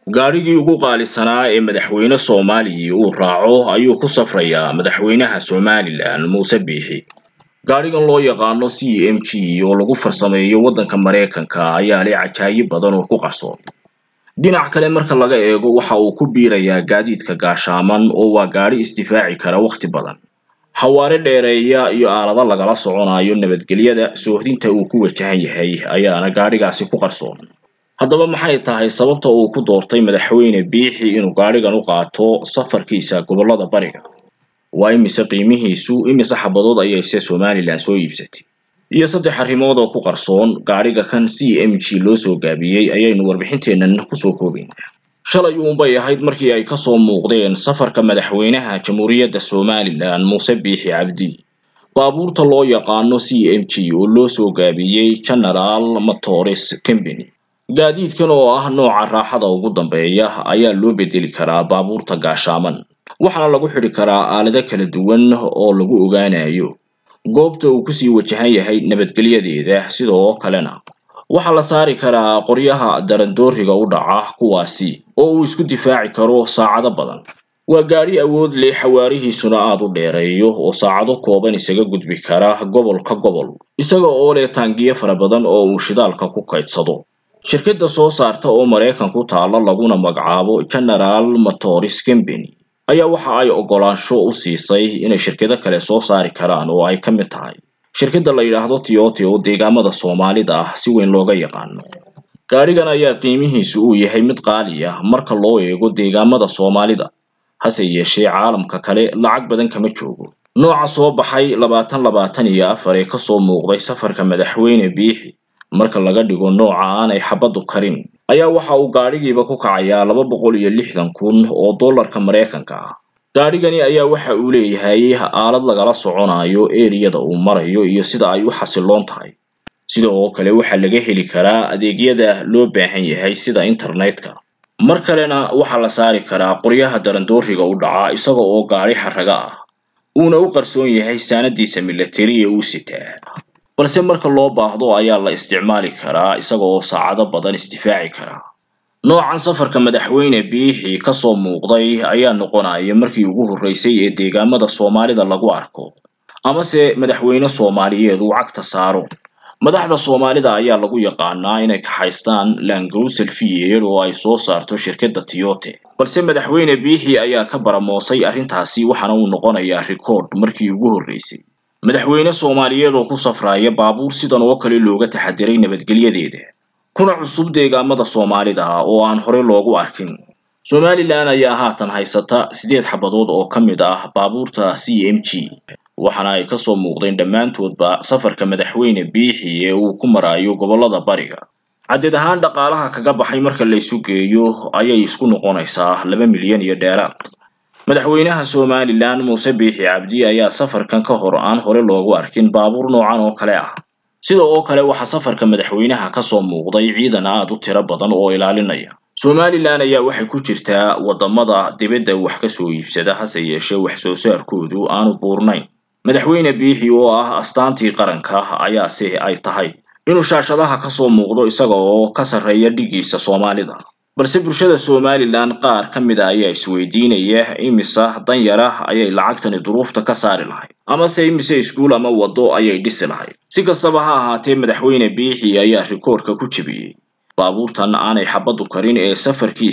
gaadhigii ugu qaalisanaa ee madaxweyne soomaaliya uu raaco ayuu ku safrayaa madaxweynaha somalilan muuse biixi gaadhigan loo yaqaano c m g oo lagu farsameeyo waddanka maraykanka ayaa leh cajaayib badan oo ku qarsoon dhinac kale marka laga eego waxa uu ku biirayaa gaadiidka gaashaaman oo waa gaadhi isdifaaci kara wakhti badan xawaare dheereeya iyo aalado lagala soconayo nabadgelyada soohdinta uu ku wajahan yahay ayaana gaadhigaasi ku qarsoon haddaba maxay tahay sababta uu ku doortay madaxweyne biixi inuu gaadhigan u qaato safarkiisa gobollada bariga waa imise qiimihiisu imise xabadood ayayse somalilan soo iibsatay iyo saddex arrimood oo ku qarsoon gaadhiga kan c m g loo soo gaabiyey ayaynu warbixinteennan kusoo koobaynaa shalay uunbay ahayd markii ay kasoo muuqdeen safarka madaxweynaha jamhuuriyadda somalilan muuse biixi cabdi baabuurta loo yaqaano c m g oo loo soo gaabiyey general motores company gaadiidkan oo ah nooca raaxada ugu dambeeya ayaa loo bedeli karaa baabuurta gaashaaman waxaana lagu xidhi karaa aalado kala duwan oo lagu ogaanayo goobta uu kusii wajahan yahay nabadgelyadeeda sidoo kalena waxaa la saari karaa qoryaha darandooriga u dhaca kuwaasi oo uu isku difaaci karo saacado badan waa gaadhi awood leh xawaarihiisuna aada u dheereeyo oo saacado kooban isaga gudbi kara gobol ka gobol isaga oo leh taangiyo fara badan oo uu shidaalka ku kaydsado shirkadda soo saarta oo maraykan ku taala laguna magacaabo general motors company ayaa waxa ay oggolaansho u siisay inay shirkado kale soo saari karaan oo ay ka mid tahay shirkadda la yidhaahdo tiote oo deegaamada soomaalida ah si weyn looga yaqaano gaadhigan ayaa qiimihiisu uu yahay mid qaali ah marka loo eego deegaamada soomaalida hase yeeshee caalamka kale lacag badan kama joogo nooca soo baxay labaatan labaatan iyo afar ee kasoo muuqday safarka madaxweyne biixi marka laga dhigo nooca aanay xabaddu karin ayaa waxa uu gaadhigiiba ku kacayaa laba boqol iyo lixdan kun oo dollarka maraykanka ah gaadhigani ayaa waxa uu leeyahay aalad lagala soconayo eriyada uu marayo iyo sida ay u xasiloon tahay sida oo kale waxaa laga heli karaa adeegyada loo baahan yahay sida internetka mar kalena waxaa la saari karaa qoryaha darandooriga u dhaca isaga oo gaadhi xaraga ah uuna u qarsoon yahay saanadiisa milatari ee uu sitaa balse marka loo baahdo ayaa la isticmaali karaa isaga oo saacado badan isdifaaci karaa noocan safarka madaxweyne biixi kasoo muuqday ayaa noqonaya markii ugu horreysay ee deegaamada soomaalida lagu arko amase madaxweyne soomaaliyeed uu cagta saaro madaxda soomaalida ayaa lagu yaqaanaa inay kaxaystaan langrusel fiyer oo ay soo saarto shirkadda tiote balse madaxweyne biixi ayaa ka baramoosay arrintaasi waxaana uu noqonayaa rikoord markii ugu horreysay madaxweyne soomaaliyeed oo ku safraya baabuur sidan oo kale looga taxadiray nabadgelyadeeda kuna cusub deegaamada soomaalida oo aan hore loogu arkin somalilan ayaa haatan haysata siddeed xabadood oo ka mid ah baabuurta c m g waxaana ay kasoo muuqdeen dhammaantoodba safarka madaxweyne biixi ee uu ku marayo gobollada bariga caddeed ahaan dhaqaalaha kaga baxay marka laysu geeyo ayay isku noqonaysaa laba milyan iyo dheeraad madaxweynaha somalilan muuse biixi cabdi ayaa safarkan ka hor aan hore loogu arkin baabuur noocan oo kale ah sida oo kale waxaa safarka madaxweynaha kasoo muuqday ciidan aad u tiro badan oo ilaalinaya somalilan ayaa waxay ku jirtaa waddamada dibadda wax kasoo iibsada hase yeeshee wax soo saarkoodu aanu buurnayn madaxweyne biixi oo ah astaantii qaranka ayaase ay tahay inuu shaashadaha kasoo muuqdo isaga oo ka sarreeya dhigiisa soomaalida balse bulshada somalilan qaar ka mid a ayaa isweydiinaya imise danyara ayay lacagtani duruufta ka saari lahayd amase imise iskuul ama waddo ayay dhisi lahayd si kastaba ha ahaatee madaxweyne biixi ayaa rikoorka ku jebiyey baabuurtan aanay xabaddu karin ee safarkiisa